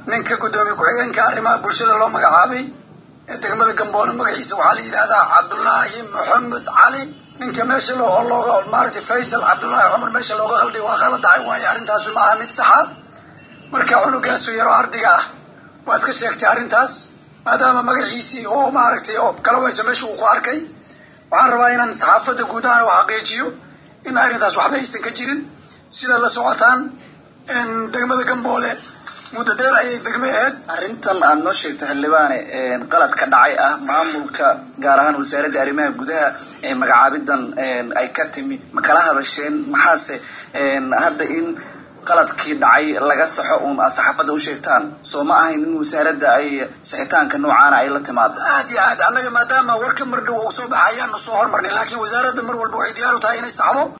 ninka guddoomiye ku-xigeenka arrimaha bulshada loo magacaabay ee degmada gamboole magaciisa waxaa la yidhahdaa cabdullaahi maxamed cali ninka meesha loo looga maaragtay faysal cabdullaahi cumar meesha looga qalday waa kala dhacay waayo arrintaasu ma aha mid saxa marka cunugaasu yaroo ardiga ah waa iska sheegtay arrintaas maadaama magaciisii oo maaragtay oo kala weyso meesha uu ku arkay waxaan rabaa inaan saxaafadda guud ahaan u xaqiijiyo in arrintaas waxba aysan ka jirin sidaad la socotaan degmada gamboole muddo dheer ayay degme ahayd arrintan aada noo sheegto xildhibaane qalad ka dhacay ah maamulka gaar ahaan wasaaradda arrimaha gudaha ee magacaabidan ay ka timi ma kala hadasheen maxaase hadda in qaladkii dhacay laga saxo uun aad saxaafadda u sheegtaan soo ma ahayn in wasaaradda ay sixitaanka noocaana ay la timaado aad iyo aad annaga maadaama warka mar dhow uu soo baxay ayaanu soo hormarnay laakiin wasaaradda mar walba waxay diyaar u tahay inay saxdo